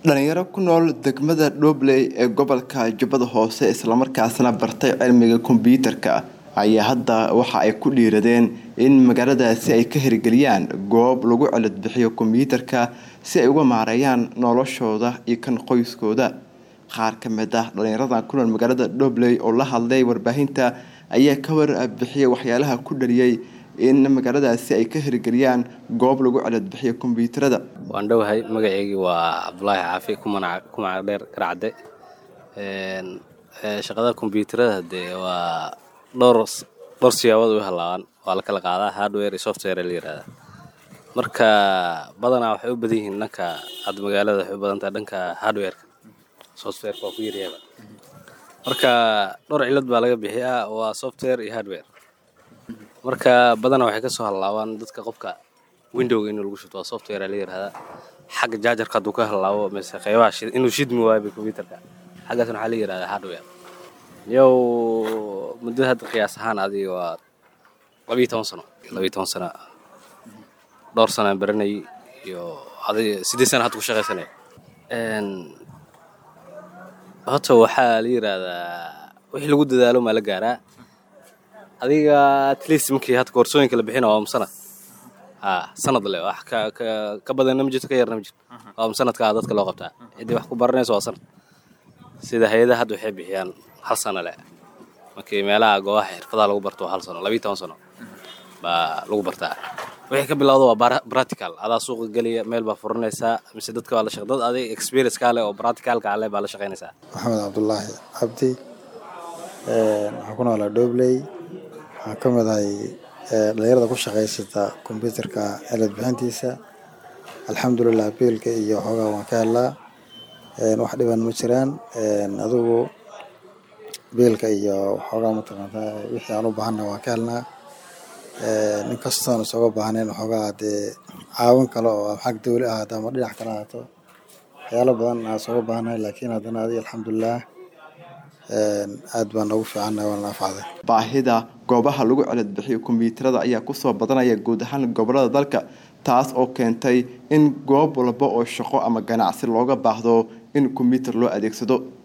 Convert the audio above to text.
dhalinyaro ku nool degmada dhobley ee gobolka jubbada hoose islamarkaasna bartay cilmiga kombyuutarka ayaa hadda waxa ay ku dhiiradeen in magaaladaasi ay ka hirgeliyaan goob lagu celadbixiyo kombyuutarka si ay uga maareeyaan noloshooda iyo kan qoyskooda qaar ka mid ah dhalinyaradan ku nool magaalada dhobley oo la hadlay warbaahinta ayaa ka warbixiyay waxyaalaha ku dhaliyay in magaaladaasi ay ka hirgeliyaan goob lagu celadbixiyo kombyuutarada waan dhowahay magaceygii waa cabdulaahi caafi kumanac dheer garacde shaqada kombyuutarada dee waa dhowr dhowr siyaabood u halaabaan waa la kala qaadaa hardware iyo software la yihahdaa marka badanaa waxay u badan yihiin dhanka hadda magaalada waxay u badan tahay dhanka hardwareka softwareka waa ku yaryaaba marka dhowr cilad baa laga bixiyaa waa software iyo hardware marka badanaa waxay kasoo halaabaan dadka qofka windowga inuu lagu shubto waa software la yirahdaa xagga jaajarka hadduu ka halaabo mise qeybaha inuu shidmi waayo computerka xaggaasna waxaa la yirahdaa hardware yow muddada hadda qiyaas ahaan adiga waa labiiyo toban sano labiiyo toban sano dhowr sanaan baranayay iyo adiga siddeed sana hadda ku shaqaysanaya horta waxaa la yiraahdaa wixii lagu dadaalo maa la gaaraa adiga atleast markii hadda koorsooyinka la bixina waa sanad ha sanad le wax ka ka ka badanna ma jirto ka yarna ma jirto waa sanadkaa dadka loo qabtaa ciddii wax ku baranayso waa sanad sida hay-adaha hadda waxay bixiyaan hal sano le markii meelaha goobaha xirfadaha lagu barto waa hal sano labiiyo toban sano baa lagu bartaa wixii ka bilowda waa practical adaa suuqa geliya meel baa furanaysaa mise dadka waa la shaq dad adig experience kaa leh oo practicalka ale baa la shaqaynaysaa maxamed cabdulaahi cabdi waxaan ku noolaa dhobley waxaan ka mid ahay dhalinyarada ku shaqaysata kombyuutarka celad bixintiisa alxamdulilah biilka iyo xoogaa waan ka helnaa wax dhiban ma jiraan adigu biilka iyo xoogaa mataqaantaa wixii aan u baahanna waan ka helnaa nin kastoon isooga baahnayn xoogaa dee caawin kale oo xag dawli ahaato ama dhinac kale ahaato waxyaalo badan aan isooga baahnahay laakiin haddana adiga alxamdulilah aad baan noogu fiicannahay waana naafacday baahida goobaha lagu celadbixiyo kombyuutarada ayaa kusoo badanaya guud ahaan gobolada dalka taas oo keentay in goob walba oo shaqo ama ganacsi looga baahdo in kombyuutar loo adeegsado